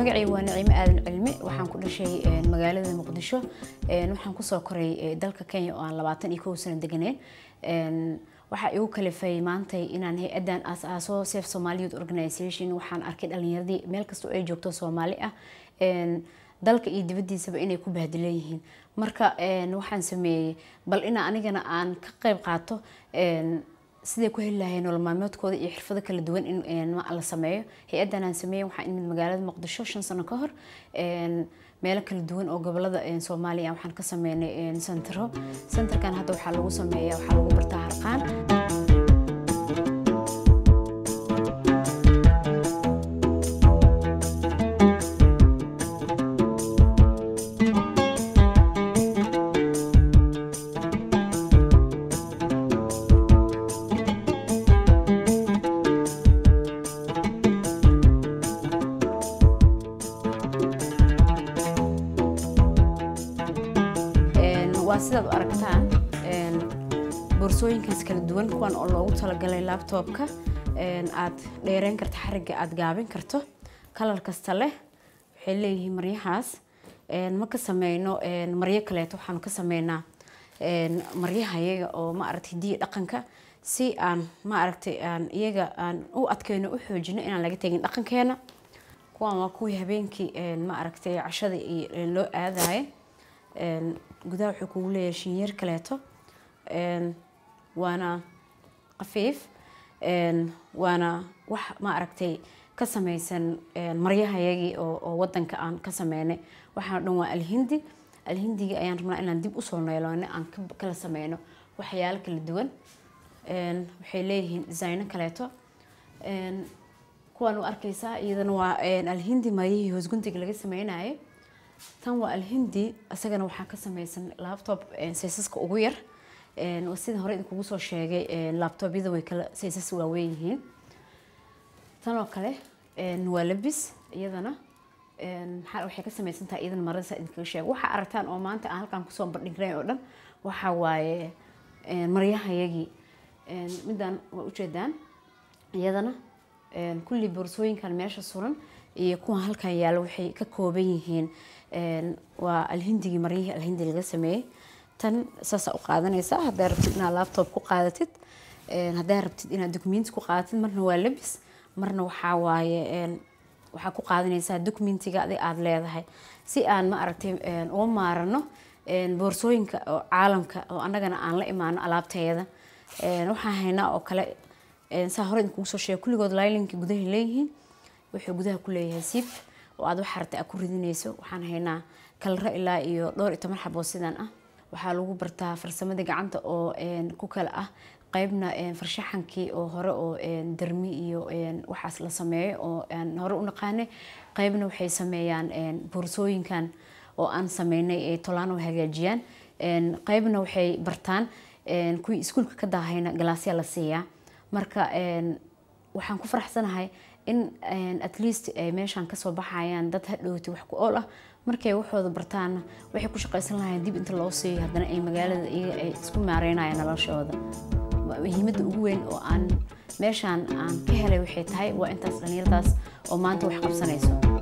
magacayga waa naciime aadan cilmi waxaan ku dhashay magaalada muqdisho waxaan kusoo koray dalka kenya oo aan labaatan iyo kow sano deganeen waxaa igu kalifay maantay inaan hay-adan aas-aaso safe somali youth organization waxaan arkay dhalinyaradii meel kastoo ay joogto soomaali ah dalka iyo dibadiisaba inay ku bahdilan yihiin marka waxaan sameeyey bal ina anigana aan ka qeyb qaato siday ku heli lahayn nolol maalmeedkooda iyo xirfado kala duwan in la sameeyo hay-adan aan sameeyey waxaan imid magaalada muqdisho shan sano ka hor meelo kala duwan oo gobolada soomaaliya waxaan ka sameynay sentero senterkan hadda waxaa lagu sameeya waxaa lagu bartaa harqaan waa sidaad u aragtaan boorsooyinkaas kala duwan kuwan oo loogu talagalay labtobka aad dheereyn karto xariga aad gaabin karto kalar kasta leh waxay leeyihiin maryahaas ma ka sameyno maryo kaleeto waxaanu ka sameynaa maryaha iyaga oo ma aragtay hidiya dhaqanka si aan ma aragtay aan iyaga aan u adkeyno u xoojino inaan laga tegin dhaqankeena kuwan waa kuwii habeenkii ma aragtay cashada iyo loo aadayo gudaha wuxuu kugu leeyahay shinyeer kaleeto waana qafiif waana wax ma aragtay ka sameysan maryahayagii oo wadanka aan ka sameynay waxaan o dhan waa alhindi alhindiga ayaan rabnaa inaan dib usoo neeloono aan kala sameyno waxyaalo kala duwan waxay leeyihiin designo kaleeto kuwaan u arkeysaa iyadana waa alhindi maryihii hoosguntiga laga sameynayo tan waa alhindi isagana waxaa ka sameysan laptop saysaska ugu yar sida hore idinkugu soo sheegay laptobyada way kala saysas waaweyn yihiin tan oo kale waa labis iyadana waxay ka sameysan tahay iyadana marada idinkaga sheego waxaa aragtaan oo maanta aan halkaan kusoo bandhignay oo dhan waxaa waaye maryahayagii midaan waa ujeedaan iyadana kulli boorsooyinkan meesha suran iyo kuwan halkan yaalo waxay ka kooban yihiin waa alhindigii maryihii alhindi laga sameeyey tan saasa u qaadanaysaa haddaa rabtid inaad laptop ku qaadatid haddaa rabtid inaad documenti ku qaadatid marna waa labis marna waxaa waaye waxaa ku qaadanaysaa documentiga adig aada leedahay si aan ma aragtay uga maarano boorsooyinka oo caalamka oo annagana aan la imaano alaabteeda waxaan haynaa oo kale saa hore idinkugu soo sheega kulligood lilinka gudahay leeyihiin wuxuu gudaha ku leeyahay siib oo aad wax aragtay aad ku ridinayso waxaan haynaa kalro ilaa iyo dhowr iyo toban xaboo sidan ah waxaa lagu bartaa farsamada gacanta oo ku kala ah qeybna farshaxankii oo hore oo darmi iyo waxaas la sameeyo oo aan hore u naqaanay qeybna waxay sameeyaan boorsooyinkan oo aan sameynay ay tolaano hagaajiyaan qeybna waxay bartaan kuwii iskuulka ka daahayna galaasya la siiyaa marka waxaan ku faraxsanahay in at least ay meeshaan kasoo baxayaan dad hadhowti wax ku ool ah markay waxooda bartaana waxay ku shaqaysan lahayn dib inta loo siiyo haddana ay magaalada iyaga ay isku maareynayaan noloshooda muhiimadda ugu weyn oo aan meeshaan aan ka helay waxay tahay waa intaas dhallinyaradaas oo maanta wax qabsanayso